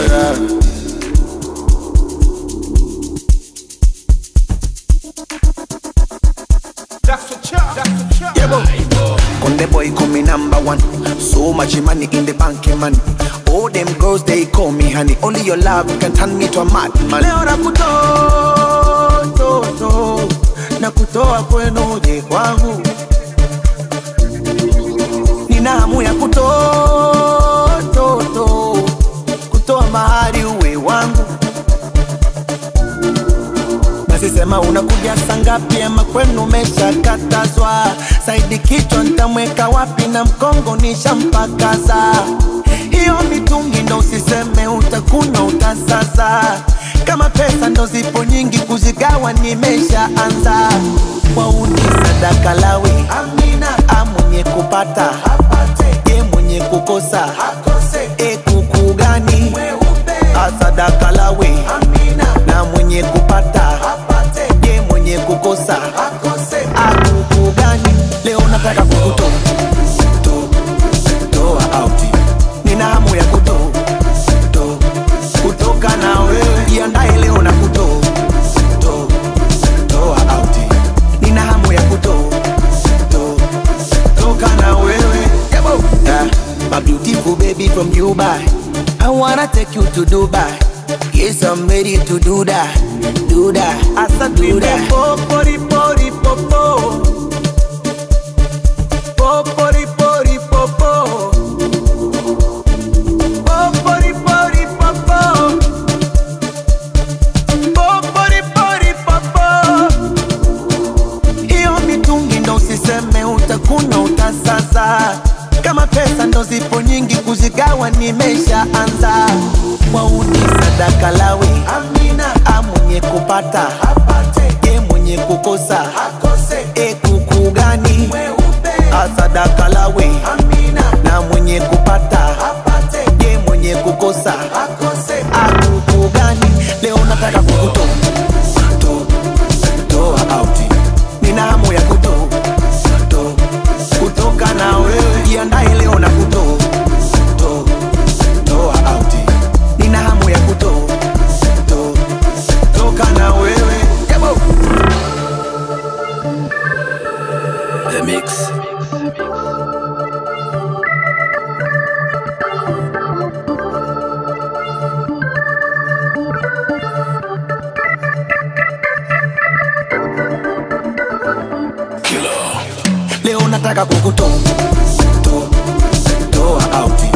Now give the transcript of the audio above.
yeah. Konde boy call me number one. So much money in the bank, eh, money. All them girls they call me honey. Only your love can turn me to a madman. Leo nakutoa toto na kutoa kwenu uje kwangu, Nina hamu ya kutoa toto, kutoa mahari uwe wangu. Basi sema unakuja saa ngapi ama kwenu umeshakatazwa? Saidi kichwa nitamweka wapi na mkongo nishampakaza. Hiyo mitungi ndo usiseme utakunywa utasaza. Kama pesa ndo zipo nyingi kuzigawa nimeshaanza. Wauni sadaka lawe Amina, amwenye kupata apate, ye mwenye kukosa akose. E kuku gani asadaka lawe Amina, na mwenye kupata apate, ye mwenye kukosa akose. Akuku gani leo nataka kukutoa to- toa out, nina hamu ya kutoa to- kutoka na wewe, jiandae leo na kutoa to- toa out, nina hamu ya kutoa to- toka na wewe Yabo. Yeah, my beautiful baby from Dubai I wanna take you to Dubai Yes, I'm ready to do that Do that, asa do that Popori pori popo Popori pori popo Popori pori popo Popori pori popo hiyo mitungi ndo usiseme utakunywa utasaza. Kama pesa ndo zipo nyingi kuzigawa nimeshaanza. Wauni sadaka lawe Amina, amwenye kupata apate, ye mwenye kukosa akose. E kuku gani asadaka lawe Amina, na mwenye kupata apate, ye mwenye kukosa akose. Akuku gani leo nataka kukutoa to- toa out nina hamu ya kutoa to- kutoka na wewe jiandae leo na kutoa to- toa out nina hamu ya kutoa to- toka na wewe Yabo. The Mix. leo nataka kukutoa to- toa out